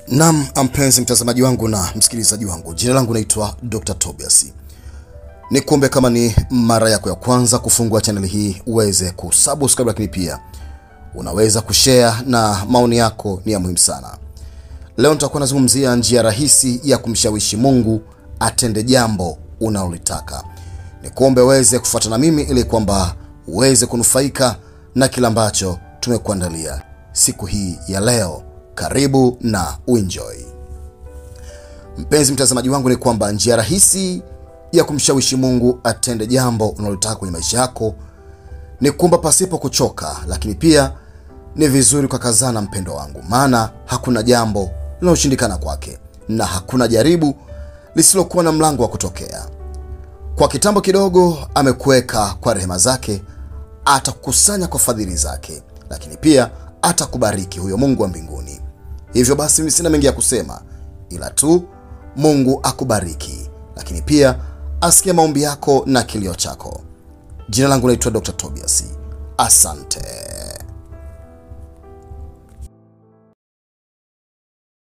Naam, mpenzi mtazamaji wangu na msikilizaji wangu, jina langu naitwa Dr. Tobias. Ni kuombe kama ni mara yako ya kwanza kufungua channel hii uweze kusubscribe, lakini pia unaweza kushare na maoni yako ni ya muhimu sana. Leo nitakuwa nazungumzia njia rahisi ya kumshawishi Mungu atende jambo unalolitaka. Ni kuombe uweze kufuata na mimi ili kwamba uweze kunufaika na kila ambacho tumekuandalia siku hii ya leo. Karibu na uenjoy. Mpenzi mtazamaji wangu, ni kwamba njia rahisi ya kumshawishi Mungu atende jambo unalotaka kwenye maisha yako ni kuomba pasipo kuchoka, lakini pia ni vizuri kwa kazana, mpendo wangu, maana hakuna jambo linaloshindikana kwake na hakuna jaribu lisilokuwa na mlango wa kutokea. Kwa kitambo kidogo amekuweka kwa rehema zake, atakukusanya kwa fadhili zake, lakini pia atakubariki huyo Mungu wa mbinguni. Hivyo basi, mimi sina mengi ya kusema, ila tu Mungu akubariki, lakini pia asikie maombi yako na kilio chako. Jina langu naitwa Dr. Tobias. Asante.